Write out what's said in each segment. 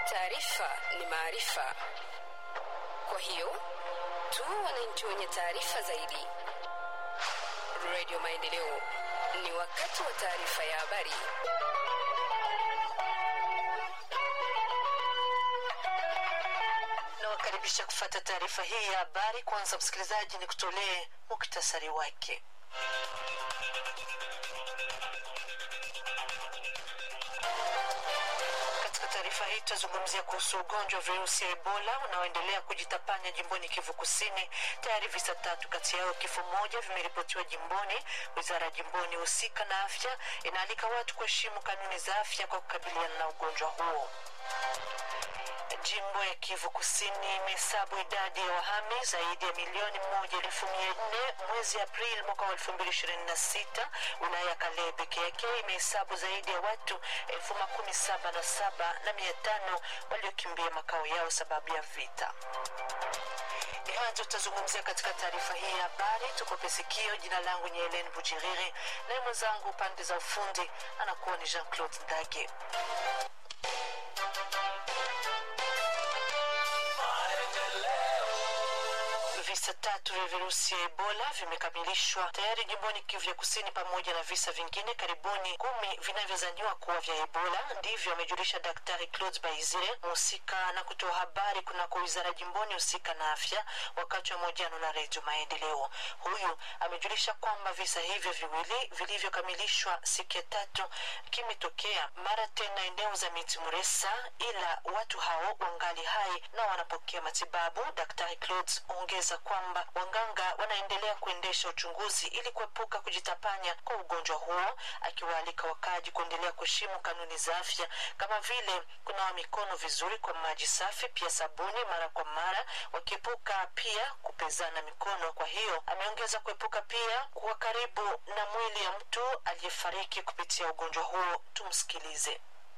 Taarifa ni maarifa, kwa hiyo tu wananchi wenye taarifa zaidi. Radio Maendeleo, ni wakati wa taarifa ya habari. Nawakaribisha kufata taarifa hii ya habari. Kwanza msikilizaji, ni kutolee muktasari wake. Katika taarifa hii tutazungumzia kuhusu ugonjwa wa virusi ya Ebola unaoendelea kujitapanya jimboni Kivu Kusini. Tayari visa tatu kati yao kifo moja vimeripotiwa jimboni. Wizara ya jimboni husika na afya inaalika watu kuheshimu kanuni za afya kwa kukabiliana na ugonjwa huo. Jimbo ya Kivu Kusini imehesabu idadi ya wahami zaidi ya milioni moja elfu mia nne mwezi Aprili mwaka wa elfu mbili ishirini na sita. Wilaya ya Kalehe peke yake imehesabu zaidi ya watu elfu makumi saba na saba na mia tano waliokimbia makao yao sababu ya vita. Ni hayo tutazungumzia katika taarifa hii ya habari. Tukope sikio. Jina langu ni Helen Bujiriri, naye mwenzangu pande za ufundi anakuwa ni Jean Claude Ndage. Visa tatu vya virusi ya Ebola vimekamilishwa tayari jimboni Kivu ya Kusini, pamoja na visa vingine karibuni kumi vinavyozaniwa kuwa vya Ebola. Ndivyo amejulisha Daktari Claude Baizire, mhusika na kutoa habari kunako wizara jimboni husika na afya, wakati wa mahojiano na Redio Maendeleo. Huyu amejulisha kwamba visa hivyo viwili vilivyokamilishwa siku ya tatu kimetokea mara tena eneo za miti Muresa, ila watu hao wangali hai na wanapokea matibabu. Daktari Claude ongeza kwamba wanganga wanaendelea kuendesha uchunguzi ili kuepuka kujitapanya kwa ugonjwa huo, akiwaalika wakaji kuendelea kuheshimu kanuni za afya kama vile kunawa mikono vizuri kwa maji safi, pia sabuni mara kwa mara, wakiepuka pia kupezana mikono. Kwa hiyo ameongeza kuepuka pia kuwa karibu na mwili ya mtu aliyefariki kupitia ugonjwa huo. Tumsikilize.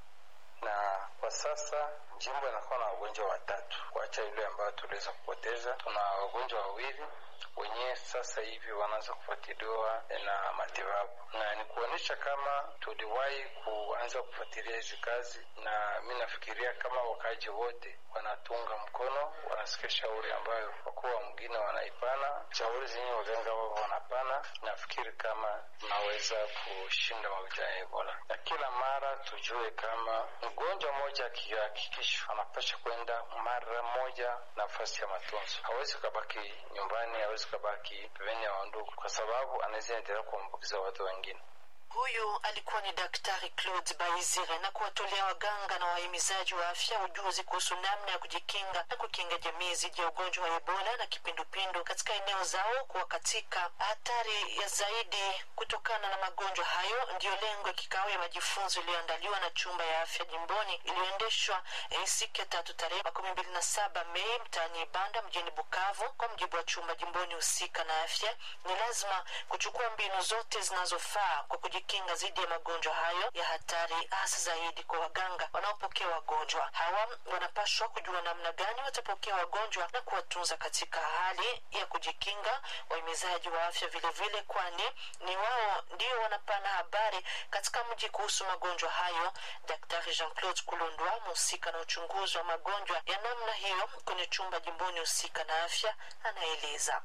na kwa sasa jimbo inakuwa na wagonjwa watatu, kuacha yule ambayo tuliweza kupoteza. Tuna wagonjwa wawili wenyewe sasa hivi wanaanza kufuatiliwa na matibabu, na ni kuonyesha kama tuliwahi kuanza kufuatilia hizi kazi, na mi nafikiria kama wakaji wote wanatunga mkono, wanasikia shauri ambayo wakuu wa mwingine wanaipana, shauri zenye waganga wao wanapana. Nafikiri kama tunaweza kushinda magonjwa ya Ebola, na kila mara tujue kama mgonjwa mmoja akihakikishwa anapasha kwenda mara moja nafasi ya matunzo. Hawezi ukabaki nyumbani, hawezi ukabaki pembeni ya wandugu, kwa sababu anaweza endelea kuambukiza watu wengine. Huyu alikuwa ni Daktari Claude Baizire na kuwatolea waganga na wahimizaji wa afya ujuzi kuhusu namna ya kujikinga na kukinga jamii dhidi ya ugonjwa wa Ebola na kipindupindu katika eneo zao, kuwa katika hatari ya zaidi kutokana na magonjwa hayo. Ndiyo lengo ya kikao ya majifunzo iliyoandaliwa na chumba ya afya jimboni iliyoendeshwa eh, siku ya tatu tarehe makumi mbili na saba Mei mtaani Ibanda mjini Bukavu. Kwa mjibu wa chumba jimboni husika na afya, ni lazima kuchukua mbinu zote zinazofaa kwa kujikinga dhidi ya magonjwa hayo ya hatari, hasa zaidi kwa waganga wanaopokea wagonjwa hawa. Wanapaswa kujua namna gani watapokea wagonjwa na kuwatunza katika hali ya kujikinga. Wahimizaji wa afya vilevile, kwani ni wao ndio wanapana habari katika mji kuhusu magonjwa hayo. Daktari Jean Claude Kulondwa, mhusika na uchunguzi wa magonjwa ya namna hiyo kwenye chumba jimboni husika na afya, anaeleza.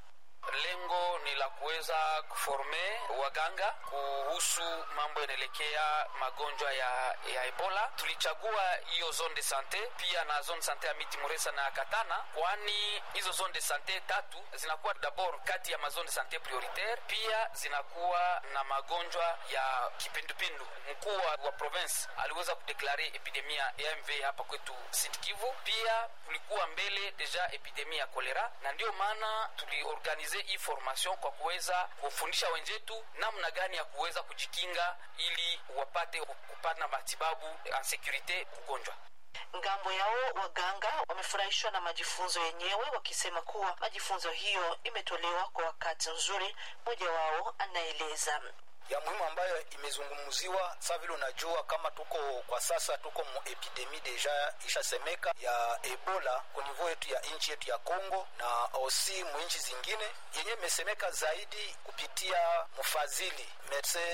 Lengo ni la kuweza kuforme waganga kuhusu mambo yanaelekea magonjwa ya, ya Ebola. Tulichagua hiyo zone de sante pia na zone sante ya miti Muresa na Katana, kwani hizo zone de sante tatu zinakuwa dabord kati ya mazone de sante prioritaire, pia zinakuwa na magonjwa ya kipindupindu. Mkuu wa province aliweza kudeklare epidemia ya MV hapa kwetu Sud Kivu. Pia kulikuwa mbele deja epidemia ya kolera, na ndio maana tuliorganize hii formation kwa kuweza kufundisha wenzetu namna gani ya kuweza kujikinga ili wapate kupata matibabu en securite ugonjwa. Ngambo yao waganga wamefurahishwa na majifunzo yenyewe, wakisema kuwa majifunzo hiyo imetolewa kwa wakati nzuri. Mmoja wao anaeleza ya muhimu ambayo imezungumziwa. Sa vile unajua kama tuko kwa sasa tuko mu epidemi deja ishasemeka ya Ebola ku niveau yetu ya nchi yetu ya Congo na osi mu nchi zingine yenye imesemeka zaidi kupitia mfadhili Medecins